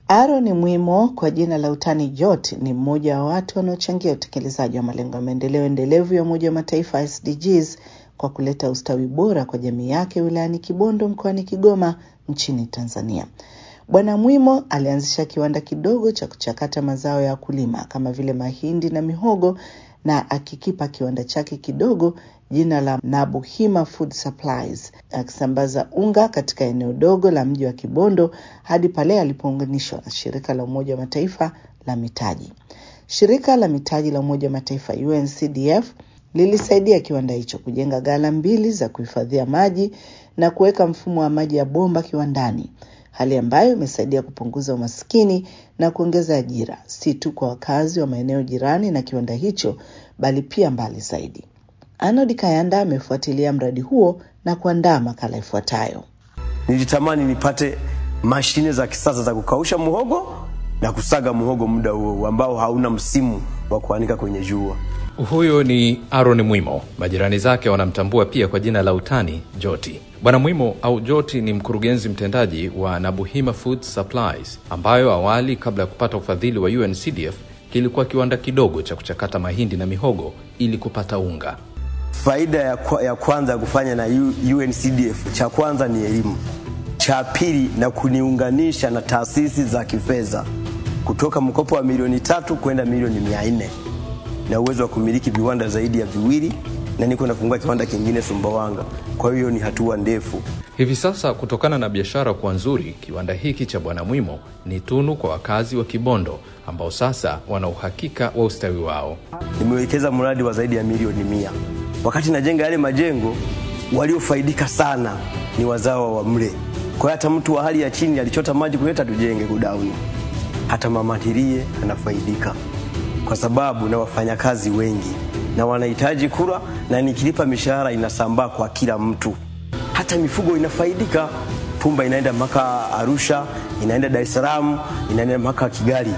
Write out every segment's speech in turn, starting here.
Aaron Mwimo kwa jina la utani Jot ni mmoja wa watu wanaochangia utekelezaji wa malengo ya maendeleo endelevu ya Umoja wa Mataifa SDGs kwa kuleta ustawi bora kwa jamii yake wilayani Kibondo mkoani Kigoma nchini Tanzania. Bwana Mwimo alianzisha kiwanda kidogo cha kuchakata mazao ya wakulima kama vile mahindi na mihogo na akikipa kiwanda chake kidogo jina la Nabuhima Food Supplies, akisambaza unga katika eneo dogo la mji wa Kibondo hadi pale alipounganishwa na shirika la Umoja wa Mataifa la mitaji. Shirika la mitaji la Umoja wa Mataifa UNCDF lilisaidia kiwanda hicho kujenga ghala mbili za kuhifadhia maji na kuweka mfumo wa maji ya bomba kiwandani, hali ambayo imesaidia kupunguza umaskini na kuongeza ajira si tu kwa wakazi wa maeneo jirani na kiwanda hicho, bali pia mbali zaidi. Arnold Kayanda amefuatilia mradi huo na kuandaa makala ifuatayo. Nilitamani nipate mashine za kisasa za kukausha muhogo na kusaga muhogo muda huo ambao hauna msimu wa kuanika kwenye jua. Huyo ni Aaron Mwimo. Majirani zake wanamtambua pia kwa jina la utani Joti. Bwana Mwimo au Joti ni mkurugenzi mtendaji wa Nabuhima Food Supplies, ambayo awali kabla ya kupata ufadhili wa UNCDF kilikuwa kiwanda kidogo cha kuchakata mahindi na mihogo ili kupata unga. Faida ya, kwa, ya kwanza ya kufanya na UNCDF, cha kwanza ni elimu, cha pili na kuniunganisha na taasisi za kifedha kutoka mkopo wa milioni tatu kwenda milioni mia nne na uwezo wa kumiliki viwanda zaidi ya viwili na niko nafungua kiwanda kingine Sumbawanga. Kwa hiyo ni hatua ndefu. Hivi sasa, kutokana na biashara kuwa nzuri, kiwanda hiki cha Bwana Mwimo ni tunu kwa wakazi wa Kibondo ambao sasa wana uhakika wa ustawi wao. Nimewekeza mradi wa zaidi ya milioni mia. Wakati najenga yale majengo, waliofaidika sana ni wazawa wa mle. Kwa hiyo hata mtu wa hali ya chini alichota maji kuleta tujenge godauni, hata mama ntilie anafaidika kwa sababu na wafanyakazi wengi na wanahitaji kula, na nikilipa mishahara inasambaa kwa kila mtu, hata mifugo inafaidika. Pumba inaenda mpaka Arusha, inaenda Dar es Salaam, inaenda mpaka Kigali.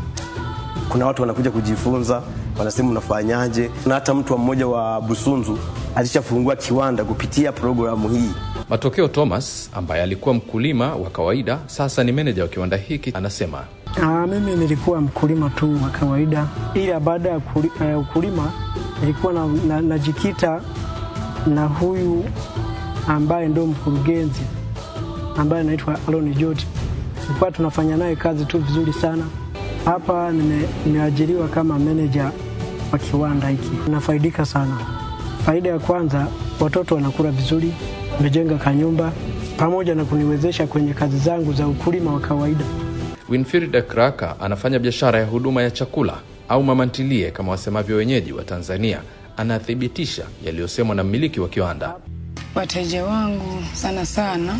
Kuna watu wanakuja kujifunza, wanasema unafanyaje, na hata mtu mmoja wa Busunzu alishafungua kiwanda kupitia programu hii. Matokeo Thomas ambaye alikuwa mkulima wa kawaida sasa ni meneja wa kiwanda hiki anasema Aa, mimi nilikuwa mkulima tu wa kawaida, ila baada ya uh, ukulima nilikuwa najikita na, na, na huyu ambaye ndo mkurugenzi ambaye anaitwa Aaron Joti. Tulikuwa tunafanya naye kazi tu vizuri sana. Hapa nimeajiriwa kama meneja wa kiwanda hiki, nafaidika sana. Faida ya kwanza, watoto wanakula vizuri, nimejenga kanyumba pamoja na kuniwezesha kwenye kazi zangu za ukulima wa kawaida. Winfrida Kraka anafanya biashara ya huduma ya chakula au mamantilie kama wasemavyo wenyeji wa Tanzania. Anathibitisha yaliyosemwa na mmiliki wa kiwanda. Wateja wangu sana sana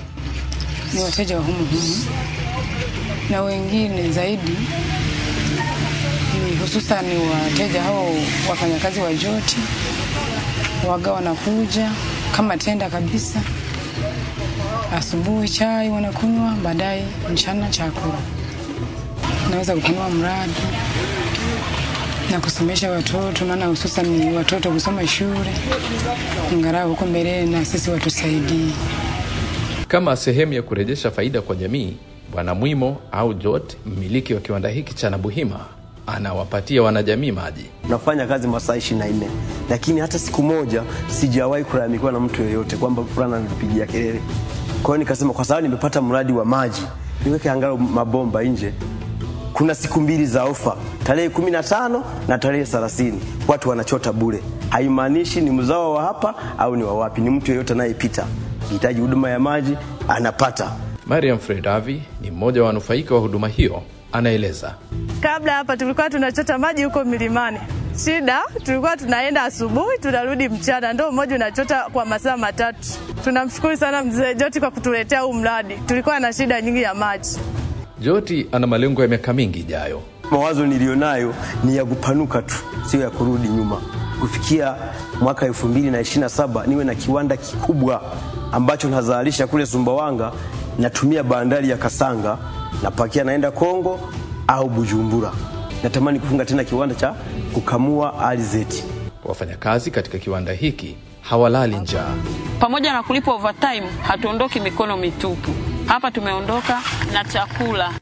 ni wateja wa humu humu, na wengine zaidi ni hususan wateja hao wafanyakazi wa Joti, waga wanakuja kama tenda kabisa asubuhi chai wanakunywa, baadaye mchana chakula. Naweza kupanua mradi na kusomesha watoto, maana hususan ni watoto kusoma shule, angalau huko mbeleni na sisi watusaidie. Kama sehemu ya kurejesha faida kwa jamii, Bwana Mwimo au Jot, mmiliki wa kiwanda hiki cha Nabuhima, anawapatia wanajamii maji. Nafanya kazi masaa ishirini na nne lakini hata siku moja sijawahi kulalamikiwa na mtu yeyote kwamba fulani ananipigia kelele. Kwa hiyo nikasema kwa sababu nimepata mradi wa maji niweke angalau mabomba nje. Kuna siku mbili za ofa, tarehe kumi na tano na tarehe thelathini. Watu wanachota bure, haimaanishi ni mzao wa hapa au ni wa wapi, ni mtu yeyote anayepita hitaji huduma ya maji anapata. Mariam Fredavi ni mmoja wa wanufaika wa huduma hiyo, anaeleza. Kabla hapa tulikuwa tunachota maji huko milimani. Shida tulikuwa tunaenda asubuhi tunarudi mchana, ndo mmoja unachota kwa masaa matatu. Tunamshukuru sana mzee Joti kwa kutuletea huu mradi, tulikuwa na shida nyingi ya maji. Joti ana malengo ya miaka mingi ijayo. Mawazo niliyonayo ni ya kupanuka tu, sio ya kurudi nyuma. Kufikia mwaka elfu mbili na ishirini na saba niwe na kiwanda kikubwa ambacho nazalisha kule Sumbawanga, natumia bandari ya Kasanga, napakia naenda Kongo au Bujumbura. Natamani kufunga tena kiwanda cha kukamua alizeti. Wafanyakazi katika kiwanda hiki hawalali njaa. Pamoja na kulipa overtime, hatuondoki mikono mitupu. Hapa tumeondoka na chakula.